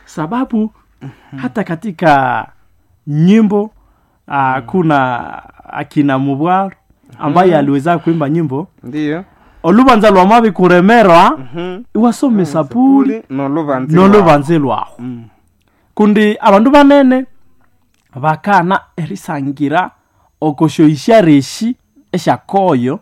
sababu hata katika nyimbo uh, kuna akina mubwaro ambaye aliweza kuimba nyimbo ndiyo olubanza lwa mabi kuremerwa Mhm. iwasome sapuli Uli nolubanzi nolubanze lwaho Mm. kundi abandu banene bakana erisangira okoshoisha reshi eshakoyo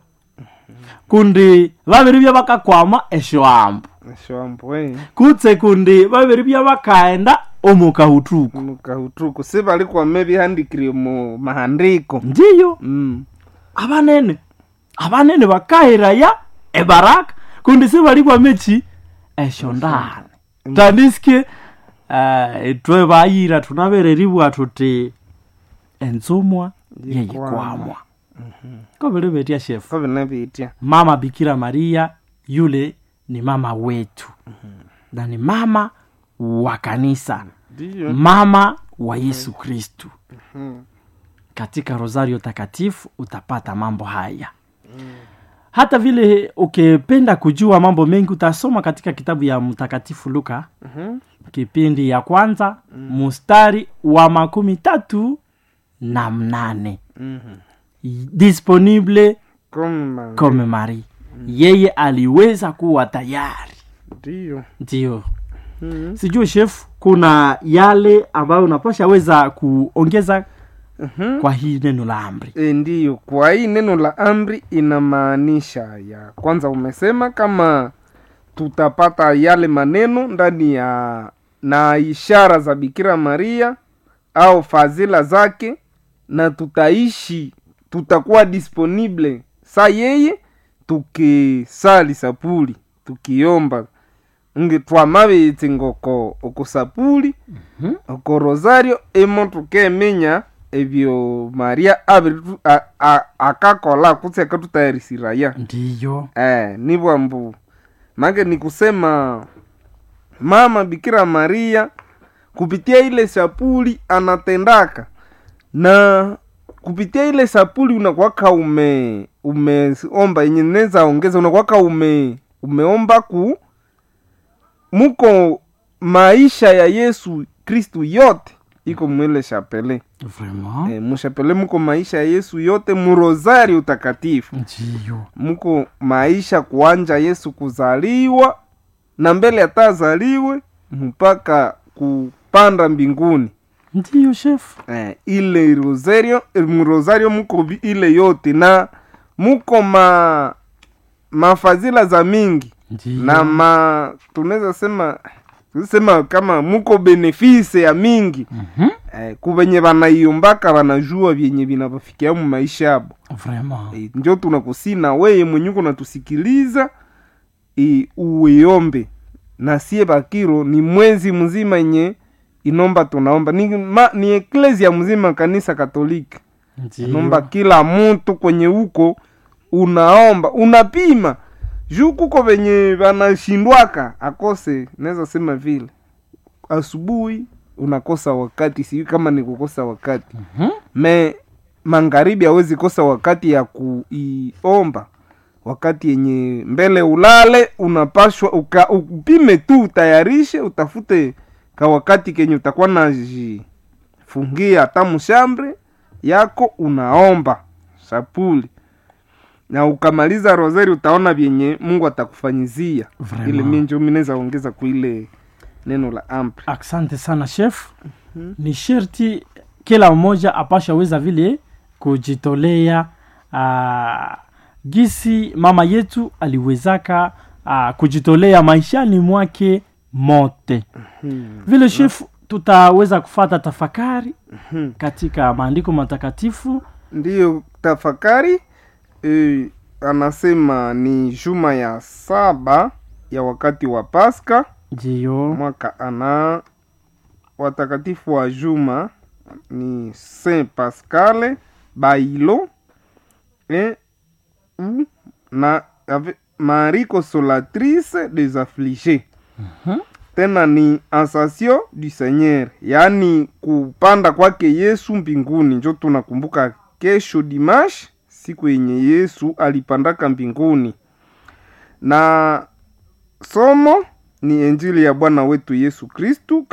kundi babiri bya bakakwama eshoambu eshwambo eh. kutse kundi babiri bya bakaenda omukahutuku mukahutuku si bali kwame bihandikire mu mahandiko ndiyo Mm. abanene abanene bakahiraya ebaraka kundi sibali mechi esho ndani tandisike uh, etwe bayira tunabereribwa tuti ensumwa yeyikwamwa kobere betia shefu ko binabitya mama bikira maria yule ni mama wetu na ni mama wa kanisa ndiyo mama wa yesu kristu Mhm. katika rosario takatifu utapata mambo haya hata vile ukipenda kujua mambo mengi utasoma katika kitabu ya mtakatifu luka Mhm. kipindi ya kwanza mustari wa makumi tatu na mnane Mhm. disponible Koma- comme mari yeye aliweza kuwa tayari ndiyo ndio Mhm. sijui chef kuna yale ambayo unapasha weza kuongeza Mhm. kwa hii neno la amri E, ndiyo kwa hii neno la amri inamaanisha ya kwanza umesema kama tutapata yale maneno ndani ya na ishara za bikira maria au fadhila zake na tutaishi tutakuwa disponible sa yeye tukisali sapuli tukiomba nge twamabitse ngoko okusapuli Mhm. oko rosario imo tukemenya ebyo maria abiri tu- a- a- akakola kutsi akatutayarisiraya ndiyo eh, nibwa mbu make ni kusema mama bikira maria kupitia ile sapuli anatendaka na kupitia ile sapuli unakwaka ume umeomba yenye neza ongeza unakwaka ume umeomba ku muko maisha ya yesu kristu yote iko mwile chapele vraiment e, mushapele muko maisha ya yesu yote murosari utakatifu ndiyo muko maisha kuanja yesu kuzaliwa na mbele atazaliwe mpaka kupanda mbinguni ndiyo chef eh, ile rosario mrosario muko vi- ile yote na muko ma mafadhila za mingi ndiyo na ma tunaweza sema sema kama muko benefise ya mingi Mhm. eh, kuvenye vanaiyombaka vanajua vyenye vinavafikia mu maisha yabo vraiment e, njo tunakusina weye mwenye uko natusikiliza e, uiombe na sie bakiro ni mwezi mzima yenye inomba tunaomba ni, ma, ni eklesia mzima kanisa katoliki nomba ndiyo kila mtu kwenye huko unaomba unapima juu kuko venye vanashindwaka akose naweza sema vile asubuhi unakosa wakati sijui kama ni kukosa wakati Mhm. me magharibi hawezi kosa wakati ya kuiomba wakati yenye mbele ulale unapashwa uka, upime tu utayarishe utafute ka wakati kenye utakuwa najifungia hata mshambre yako unaomba sapuli na ukamaliza rosari utaona vyenye mungu atakufanyizia Vraiment. ile minjo minaweza ongeza kuile neno la ampli asante sana chef ni sherti kila mmoja apasha weza vile kujitolea uh, gisi mama yetu aliwezaka uh, kujitolea maishani mwake mote vile chef tutaweza kufata tafakari katika maandiko matakatifu ndiyo tafakari e, anasema ni juma ya saba ya wakati wa paska ndiyo mwaka ana watakatifu wa juma ni saint pascal bailo e, u, na ave, marie consolatrice des affligés Mhm. tena ni ascension du seigneur yaani kupanda kwake yesu mbinguni njo tunakumbuka kesho dimash siku yenye yesu alipandaka mbinguni na somo ni injili ya bwana wetu yesu kristu